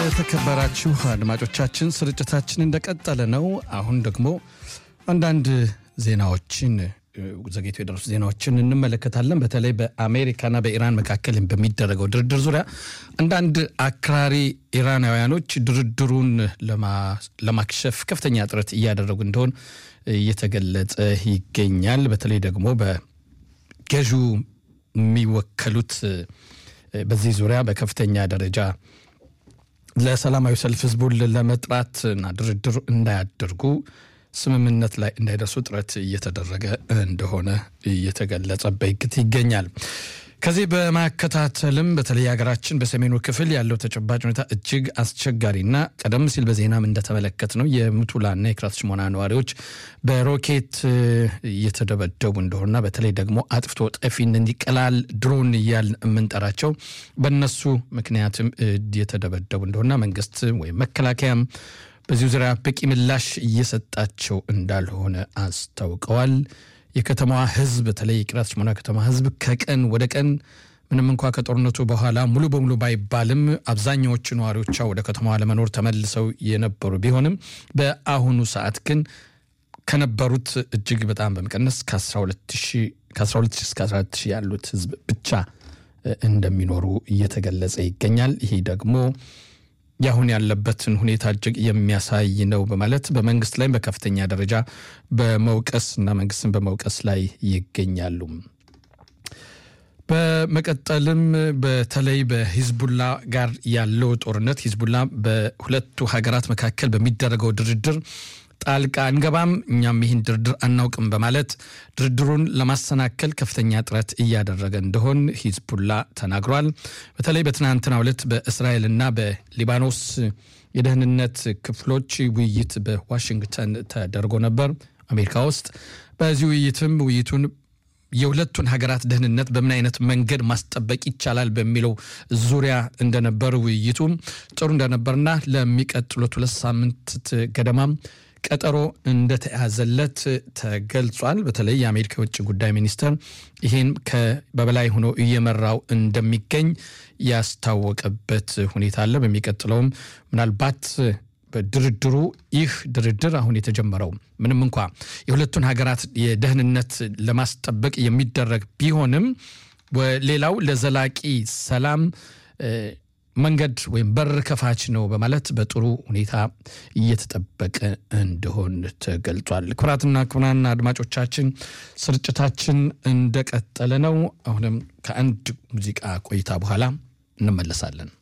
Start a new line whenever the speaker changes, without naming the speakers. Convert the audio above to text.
የተከበራችሁ አድማጮቻችን ስርጭታችን እንደቀጠለ ነው። አሁን ደግሞ አንዳንድ ዜናዎችን ዘግይቶ የደረሱ ዜናዎችን እንመለከታለን። በተለይ በአሜሪካና በኢራን መካከል በሚደረገው ድርድር ዙሪያ አንዳንድ አክራሪ ኢራናውያኖች ድርድሩን ለማክሸፍ ከፍተኛ ጥረት እያደረጉ እንደሆን እየተገለጸ ይገኛል። በተለይ ደግሞ በገዢው የሚወከሉት በዚህ ዙሪያ በከፍተኛ ደረጃ ለሰላማዊ ሰልፍ ህዝቡን ለመጥራት እና ድርድር እንዳያደርጉ ስምምነት ላይ እንዳይደርሱ ጥረት እየተደረገ እንደሆነ እየተገለጸበት ይገኛል። ከዚህ በማከታተልም በተለይ ሀገራችን በሰሜኑ ክፍል ያለው ተጨባጭ ሁኔታ እጅግ አስቸጋሪና ቀደም ሲል በዜናም እንደተመለከት ነው የሙቱላና የክራት ሽሞና ነዋሪዎች በሮኬት እየተደበደቡ እንደሆነና በተለይ ደግሞ አጥፍቶ ጠፊ እንዲቀላል ድሮን እያል የምንጠራቸው በእነሱ ምክንያትም እየተደበደቡ እንደሆነና መንግስት ወይም መከላከያም በዚሁ ዙሪያ በቂ ምላሽ እየሰጣቸው እንዳልሆነ አስታውቀዋል። የከተማዋ ህዝብ በተለይ የቂርያት ሽሞና ከተማ ህዝብ ከቀን ወደ ቀን ምንም እንኳ ከጦርነቱ በኋላ ሙሉ በሙሉ ባይባልም አብዛኛዎቹ ነዋሪዎቿ ወደ ከተማዋ ለመኖር ተመልሰው የነበሩ ቢሆንም በአሁኑ ሰዓት ግን ከነበሩት እጅግ በጣም በመቀነስ ከ12 እስከ 14 ያሉት ህዝብ ብቻ እንደሚኖሩ እየተገለጸ ይገኛል። ይሄ ደግሞ የአሁን ያለበትን ሁኔታ እጅግ የሚያሳይ ነው በማለት በመንግስት ላይ በከፍተኛ ደረጃ በመውቀስ እና መንግስትን በመውቀስ ላይ ይገኛሉ። በመቀጠልም በተለይ በሂዝቡላ ጋር ያለው ጦርነት ሂዝቡላ በሁለቱ ሀገራት መካከል በሚደረገው ድርድር ጣልቃ አንገባም፣ እኛም ይህን ድርድር አናውቅም በማለት ድርድሩን ለማሰናከል ከፍተኛ ጥረት እያደረገ እንደሆን ሂዝቡላ ተናግሯል። በተለይ በትናንትናው ዕለት በእስራኤልና በሊባኖስ የደህንነት ክፍሎች ውይይት በዋሽንግተን ተደርጎ ነበር አሜሪካ ውስጥ። በዚህ ውይይትም ውይይቱን የሁለቱን ሀገራት ደህንነት በምን አይነት መንገድ ማስጠበቅ ይቻላል በሚለው ዙሪያ እንደነበር ውይይቱ ጥሩ እንደነበርና ለሚቀጥሉት ሁለት ሳምንት ገደማም ቀጠሮ እንደተያዘለት ተገልጿል። በተለይ የአሜሪካ የውጭ ጉዳይ ሚኒስትር ይህን በበላይ ሆኖ እየመራው እንደሚገኝ ያስታወቀበት ሁኔታ አለ። በሚቀጥለውም ምናልባት በድርድሩ ይህ ድርድር አሁን የተጀመረው ምንም እንኳ የሁለቱን ሀገራት የደህንነት ለማስጠበቅ የሚደረግ ቢሆንም ሌላው ለዘላቂ ሰላም መንገድ ወይም በር ከፋች ነው በማለት በጥሩ ሁኔታ እየተጠበቀ እንደሆን ተገልጿል። ክቡራትና ክቡራን አድማጮቻችን ስርጭታችን እንደቀጠለ ነው። አሁንም ከአንድ ሙዚቃ ቆይታ በኋላ እንመለሳለን።